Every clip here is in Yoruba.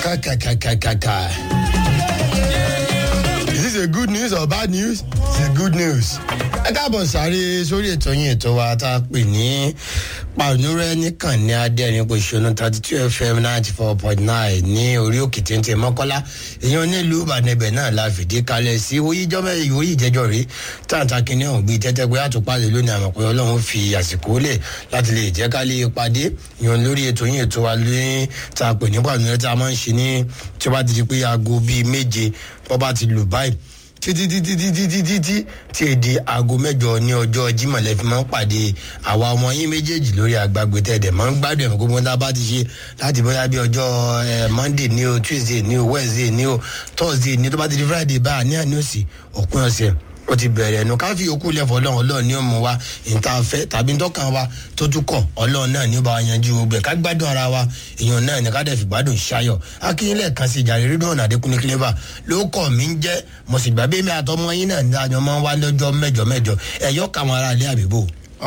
Kakakakakaka. Is this a good news or bad news? It's a good news. Ẹ káàbọ̀ sáré sórí ètò yín ètò wa tá a pè ní pàrọ̀nùrẹ́ nìkan ní adẹ́rìn pòṣónú thirty two fm ninety four point nine ní orí òkè téńté mọ́kọ́lá èèyàn nílùú ìbànúbẹ̀ náà la fìdí kalẹ̀ sí oyíjọ́ mẹ́rin ìwòye ìjẹ́jọ́ rí táǹtà kínní ọ̀hún gbé tẹ́tẹ́ pé àtúpalẹ̀ lónìí àmọ̀ pé ọlọ́run fi àsìkò lẹ̀ láti lè jẹ́ ká lè pàdé èèyàn lórí ètò yín ètò wa lóyún tá a pè ní pàrọ̀nùrẹ́ tá a máa ń ṣe ní tí ó bá ti di pé aago bíi méje bọ́ bá ti lù báyìí títí títí títí títí tí tí èdè aago mẹjọ ní ọjọ jimoh lẹfi máa ń pàdé àwa ọmọ yín méjèèjì lórí àgbàgbé tẹ̀dẹ̀ máa ń gbádùn ẹ̀mọ́ gbogbo tá a bá ti ṣe láti bóyá bí ọjọ́ monday ní o tuesday ní o wednesday ní o thursday ní o tó bá ti di friday báyà ní àní òsì òpin ọ̀sẹ̀ ó ti bẹ̀rẹ̀ ẹnu káfí òkú lẹ́fọ̀ ọlọ́run ọlọ́run ní òmù wa ìta fẹ́ tàbí ntọ́kàn wa tó tún kọ̀ ọlọ́run náà ní ó bá wa yanjú gbogbo ẹ̀ ká gbádùn ara wa èèyàn náà ní ká dẹ̀ fi gbádùn ṣayọ̀ akínyìnlẹ̀ kan sí ìjàre rídùn ọ̀nà àdékúnlé clever ló kọ̀ mí ń jẹ́ mo sì gbàgbé mi àtọmọ yín náà ní àjọ máa ń wá lọ́jọ́ mẹ́jọ mẹ́jọ ẹ̀yọ́ káwọn ará ilé àbíbò.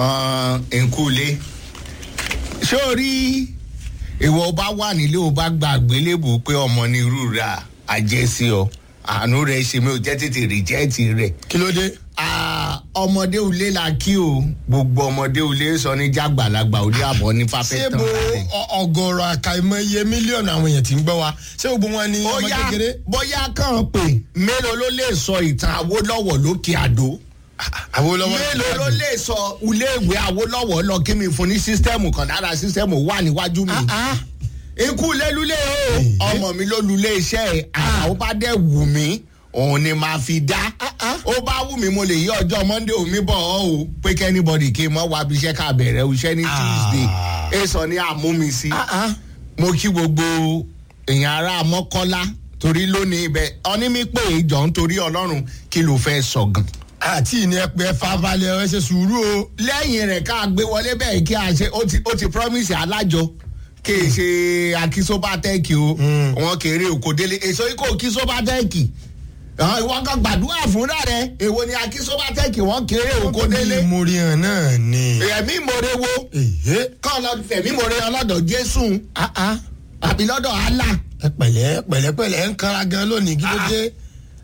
nkúlé ṣé o rí ìwọ bá wà nílé o bá gba àgbélébù pé ọmọ ní irú ra àjẹsí ọ àánú rẹ ṣe mi ò jẹ́ tètè rìjẹ́ẹ̀tì rẹ̀ kí ló dé. ọmọdé ulé la kí o gbogbo ọmọdé ulé sọ ní jágbàlagbà ulé àbọ̀ ní ṣé fáfẹ́ bo tán ọgọrọ àkàìmọ iye mílíọ̀nù àwọn èèyàn tí ń gbọ́ wa ṣé gbogbo wọn ní ọmọ bóyá kékeré. bóyá kàn pé mélòó ló lè sọ ìtàn awólọ́wọ̀ lókè àdó àwọn olówó mélòó ló lè sọ iléèwé awólọ́wọ̀ lọ kí mi fún ní sísítẹ́ẹ̀mù kan lára sísítẹ́ẹ̀mù wà níwájú mi. ikú lélúlé o ọmọ mi ló lulẹ̀ iṣẹ́ ẹ̀ àwọn bá dẹ̀ wù mí òun ni màá fi dá ó bá wù mí mo lè yí ọjọ́ monday omi bọ̀ ọ́ o pé kẹ́nìbọ̀dì kí n mọ́ wá bí iṣẹ́ ká bẹ̀rẹ̀ iṣẹ́ ní tuesday èso ni àmúmi sí mo kí gbogbo èèyàn ará mọ́kọ́lá torí lónìí ibẹ̀ ọní mi pé ìjọ nítorí ọlọ́run kí ló fẹ́ sọ̀gàn àti ìní ẹpẹ fábalẹ̀ ẹ ṣe sùúrù o. lẹ́yìn rẹ̀ ká gbé wọlé bẹ́ẹ̀ kí a ṣe ó ti ó ti promise alájọ kì í ṣe akisobatẹ́ẹ̀kì o wọn kéré òkòdélé èso ikọ̀ kisobatẹ́ẹ̀kì ìwọ kan gbàdúrà fúnra rẹ èwo ni akisobatẹ́ẹ̀kì wọn kéré òkòdélé ìmúrí hàn náà ni. ẹ̀mí ìmọ̀re wo èyí. kọ́ lọ fẹ̀mí ìmọ̀re ọlọ́dọ̀ jésù àbí lọ́dọ̀ allah ẹ pẹ̀lẹ́ pẹ̀lẹ́pẹ̀lẹ́ ń kára gan lónìí kí ló dé.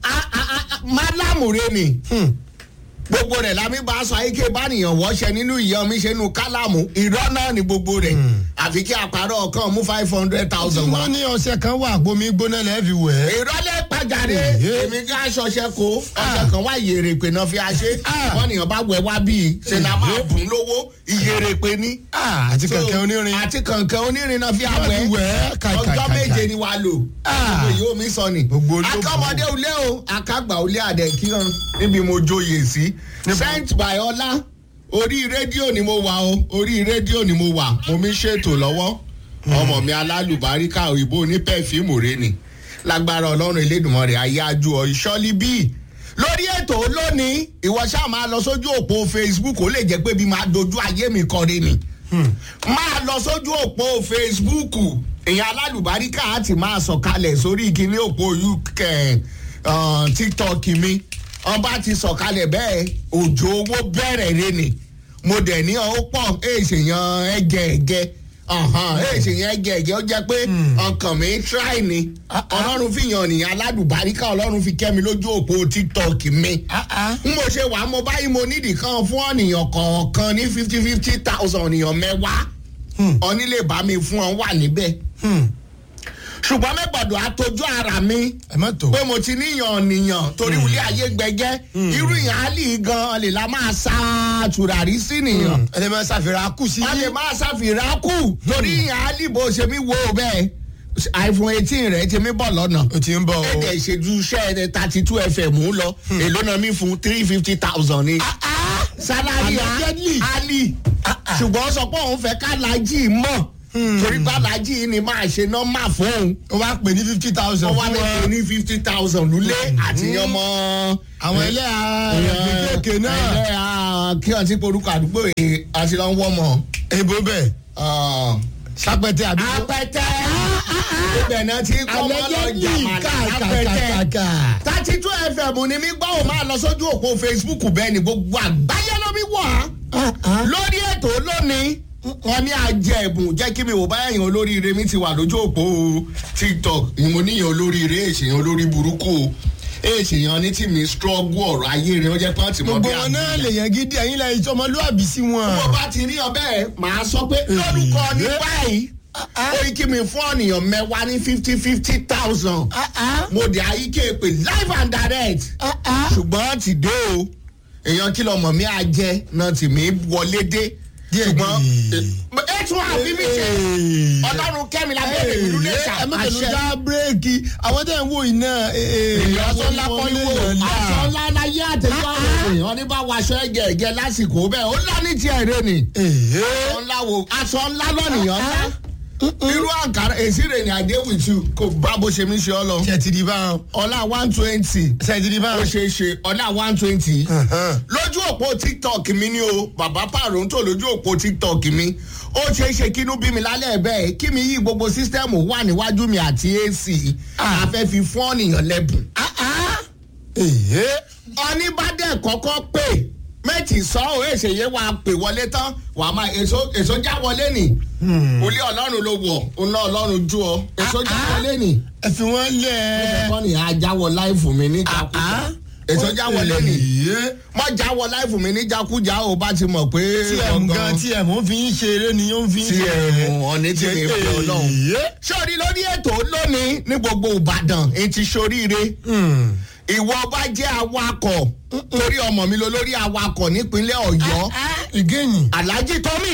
málámù rẹ ni gbogbo rẹ̀ lámì bá aṣọ ayíké bánìyàn wọ́ṣẹ nínú ìyá mi ṣe nu kálámù irọ́ náà ni gbogbo rẹ̀ àfi kí àpárọ̀ ọ̀kan mú five hundred tí thousand wá. wọ́n ní ọ̀sẹ̀ kan wà gbomi gbóná lẹ́ẹ̀ fi wẹ̀ ẹ́. ìrọ̀lẹ́ pàjáde Èyí. èmi ká aṣọṣẹ kó ọ̀sẹ̀ kan wá ìyèrè pé náà fi aṣẹ wọ́n nìyàn bá wẹ̀ wá bíi ṣe náà máa bùn lówó ìyèrè pé ní. Ah, àti kẹ̀kẹ́ onírin. àti kànkẹ́ onírin náà fi Wọ́n àwẹ̀ ti wẹ̀ ẹ́ ọjọ́ kàìkàìkàì. méje ni wàá lò Ah. gbogbo yìí omi sọ ni Gbogbo olóògùn. akọ́mọdé ulé o akágbà ulé àdẹ̀kíran níbi mo joyè sí sent by ọlá orí rédíò ni mo wà o orí rédíò ni mo wà mo mi ṣètò lọ́wọ́ ọmọ mi alálùbáríkà òyìnbó ní pẹ́fíìmù rẹ ni lágbára ọlọ́run elédùnmọ́ rẹ̀ ayé ajú ọ ìṣọ́lí bíi lórí ètò lónìí ìwọ ṣáà máa lọ sójú òpó facebook ó lè jẹ́ pé bí máa dojú ayé mi kọrin ni máa lọ sójú òpó facebook èèyàn alálùbáríkà á ti máa sọ̀kalẹ̀ sórí ìkíní òpó uk uh, tiktok mi ọba ti sọ̀kalẹ̀ bẹ́ẹ̀ òjò owó bẹ̀rẹ̀ rẹ ni mo dẹ̀ ní ọ pọ̀ èsèyàn ẹgẹ ẹgẹ èsèyàn ẹgẹ ẹgẹ ó jẹ́ pé ọkàn mi try ni ọlọ́run fi yàn nìyàn alálùbáríkà ọlọ́run fi kẹ́ mi lójú òpó tiktok mi n mo ṣe wà mo báyìí mo nídìí kan fún ọ̀nìyàn kọ̀ọ̀kan ní fifty fifty thousand ọ̀nìyàn mẹ́wàá ọ̀ní lè bá mi fún ọ wà níbẹ̀ ṣùgbọ́n mẹ́gbọ̀dọ̀ àtọ́jú ara mi ẹ má tó. pé mo ti níyàn nìyàn torí wulẹ̀ ayé gbẹgẹ́ irú ìyàn á lì gan lè la máa sa tùràrí sí nìyàn ẹ lè máa ṣàfihàn kù sí. wọ́n lè máa ṣàfihàn kù torí ìyàn á lì bó ṣe mí wo bẹ́ẹ̀ iphone eighteen rẹ̀ ti mí bọ̀ lọ́nà o ti ń bọ̀ o. ẹ̀ẹ́dẹ̀ ìṣèjú iṣẹ́ thirty two fm ń lọ èló náà mi fún three fifty thousand ni salari Allegedly. ali ṣùgbọ́n sọ pé òun fẹ́ ká lajì mọ̀ torí pé alájì ni máa ṣe nọ́mbà fún òun o bá pè ní fifty thousand wọ́n wá fún lè pè wọn. ní fifty thousand lulẹ̀ àti ọmọ. àwọn ẹlẹ́yà kéékèèké náà. ẹlẹ́yà kí wọ́n ti porúkọ àdúgbò yìí àti lọ́n wọ́ mọ́. èbó bẹ́ẹ̀ sápẹ́tẹ́ àdúgbò. apẹtẹ ibẹ̀ náà ti kọ́ ọmọ lọ jàmàlà apẹtẹ kàkàkàkà. thirty two fm ni mi gbọ́ ò máa lọ sójú òpó facebook bẹ́ẹ̀ ni gbogbo àgbáyé ló mi wọ̀ á lórí ètò lónìí wọn ní àjẹ ẹ̀bùn jẹ́ kí mi wò bá èèyàn olóríire mi ti wà lójú òpó tiktok ìmọ̀ níyàn olóríire èsèyàn olórí burúkú èsèyàn ní tí mi struggle ọ̀rọ̀ ayé rẹ̀ ó jẹ́ pọ́ǹtì mọ́ gbogbo bí wọn náà àgbẹ̀. lè yẹn gidi ẹ̀yin lẹ́yìn tí ọmọlúwàbí sí wọn. bó bá ti rí ọbẹ̀ màá sọ pé lórúkọ ní báyìí ó yí kí mi fún ọ̀nìyàn mẹ́wàá ní fifty fifty thousand Ah, ah, mo dé ayíké pé live and direct ah, ah. ṣùgbọ́n ti dé o èèyàn kí lọmọ mi á jẹ náà tì mí wọlé dé Díẹ̀ ṣùgbọ́n díẹ̀. ẹ tún àbí mi ṣe ọlọ́run kẹ́mi lábẹ́rẹ́ ìlú lè ẹ má tẹ̀lé ṣàpàṣẹ. já bírèkì àwọn tẹ̀ ń wò iná. èèyàn aṣọ ńlá kọ́ ní wò aṣọ ńlá láyé àtẹ̀jọ́ èèyàn ní bá waṣọ ẹ̀gẹ̀ ẹ̀gẹ̀ lásìkò bẹ́ẹ̀ ó ńlá ní tiẹ̀ rẹ ni aṣọ ńlá wo aṣọ ńlá lọ́nìyàn ńlá irú àǹkárá èsì rẹ̀ ni àdé with you kò bá bó ṣe mí ṣe ọ lọ ṣe ti di báwọn. ọlá one twenty ṣe ti di ó báwọn. ṣe é ṣe ọlá one twenty lójú òpó tiktok mi ni o bàbá pàrọ̀ǹtò lójú òpó tiktok mi ó ṣeé ṣe kínú bí mi lálẹ́ bẹ́ẹ̀ kí mi yí gbogbo sísítẹ́ẹ̀mù wà níwájú mi àti ac àfẹ́ fi fún ọ̀nìyàn lẹ́bùn. oníbàdàn kọ́kọ́ pè méjì sọ ọ́ èsèyé wa pè wọlé tán wàá máa èso èso já wọlé nì olé ọlọ́run ló wọ̀ ọ̀nà ọlọ́run jú ọ èso já wọlé nì ẹ fi wọn lẹ. ẹ̀kọ́ ni àjáwọ̀ láìfù mi níjàkújà èso já wọlé nì mọ jáwọ́ láìfù mi níjàkújà ò bá ti mọ̀ pé tm gan tm ó fi ń ṣeré ni ó fi ń tí ṣeré. ẹ mú ọ̀ní tí mi fi ọlọ́run. sọ́ọ́rí lórí ètò lónìí ní gbogbo ìbàdàn etí soríire ìwọ bá jẹ́ awakọ̀ torí ọmọ mi lọ lórí awakọ̀ nípínlẹ̀ ọ̀yọ́ ìgéyìn alhaji tọ́mì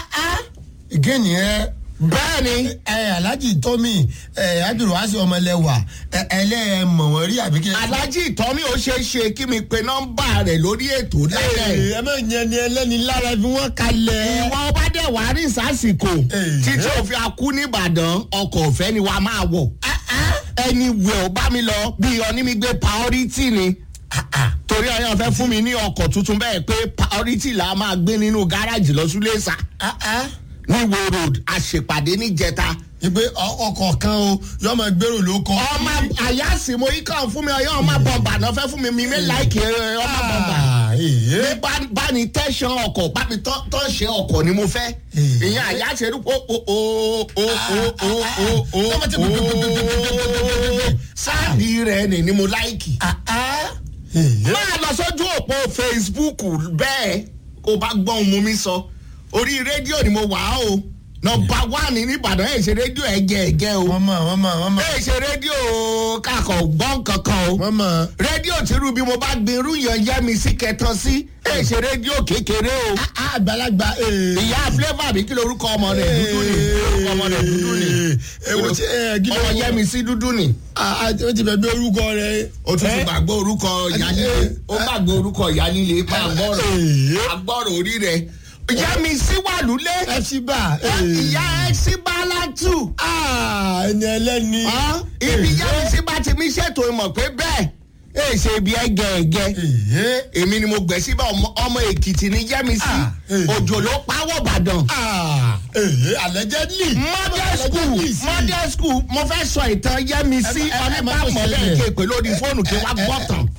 ìgéyìn ẹ bẹ́ẹ̀ ni ẹ alhaji tọ́mì ẹ abdulwasi ọmọlẹ́wà ẹ ẹlẹ́mọ̀ wọ́n rí àbí kí. alhaji tọ́mì ó ṣeé ṣe kí mi pe nọ́mbà rẹ̀ lórí ètò lẹ́lẹ̀. ẹ má yẹn ni ẹlẹ́ni lára fi wọ́n kalẹ̀. ìwọ bá dẹ̀ wá rí sásìkò Èyí. títí òfin akú nìbàdàn ọkọ̀ ọ̀fẹ́ ni wàá máa wọ̀ ẹni wẹ̀ ọ́ bá mi lọ bí onímígbé priority ni torí ọyàn fẹ́ fún mi ní ọkọ̀ tuntun bẹ́ẹ̀ pé priority là máa gbé nínú gáràjì lọ súlẹ̀sà ní wo road àṣepàdé níjẹta ìgbé ọkọ̀ kan o yọ máa gbèrò ló kọ́. ọmọ àyàsí mo yí kàn fún mi ọyàn ọmọ bọ̀m̀bà náà fẹ́ fún mi mi mi láìkì ọmọ bọ̀m̀bà èyí. ní bá- bá ní tẹ̀sán ọkọ̀ bá mi tọ́ tọ́ ṣe ọkọ̀ ni mo fẹ́ Hmm. ìyẹn àyà ṣe rú o o o o o o o o Tọ́mọ tí gbogbogbogbogbogbogbogbogbò. sáàdì rẹ̀ ni ni mo láìkì. èyí. máa lọ sójú òpó facebook bẹ́ẹ̀ kó bá gbọ́n ohun mi sọ orí rédíò ni mo wà á o nọmba wánì nìbàdàn ẹ̀ ṣe rédíò ẹ̀gẹ́ ẹ̀gẹ́ o wọ́n mọ̀ wọ́n mọ̀ wọ́n mọ̀ ẹ̀ ṣe rédíò kakọ̀ gbọ́n kankan o wọ́n mọ̀. rédíò tìrú bí mo bá gbin irú yẹn yẹ́ mi sí kẹtàn sí ẹ̀ ṣe rédíò kékeré o àgbàlagbà. ìyá flavour mi kí lorúkọ ọmọ rẹ̀ dúdú ni orúkọ ọmọ rẹ̀ dúdú ni èwo tí ẹ gílẹ̀ ọmọ yẹ́ mi sí dúdú ni ó ti bẹ̀ bí orúkọ rẹ̀. ó tún ti gbàgbọ́ orúkọ ìyá líle ó gbàgbọ́ orúkọ ìyá líle pa àgbọ̀rọ̀ Ee. àgbọ̀rọ̀ orí rẹ̀ ìyá mi sí wà lulẹ̀ fc bar. ìyá ẹ sí bálátù ẹni ẹlẹ́ni. ibi ìyá mi sí bá ti mi ṣètò ìmọ̀ pé bẹ́ẹ̀ ẹ ṣe ibi ẹgẹ ẹgẹ èyí. èmi ni mo gbẹ síbẹ̀ ọmọ ọmọ èkìtì ní jẹ́mísì Ah, eh. òjò ló pawọ́ ìbàdàn. èyí allegedly. model school model school mo fẹ́ sọ ìtàn yẹ́mísí Ẹ- ẹ- ẹ má tó ọ̀nẹ́bàmọ́lẹ̀ ṣẹlẹ̀. kéèpé lórí fóònù kí wọ́n gbọ́ tán.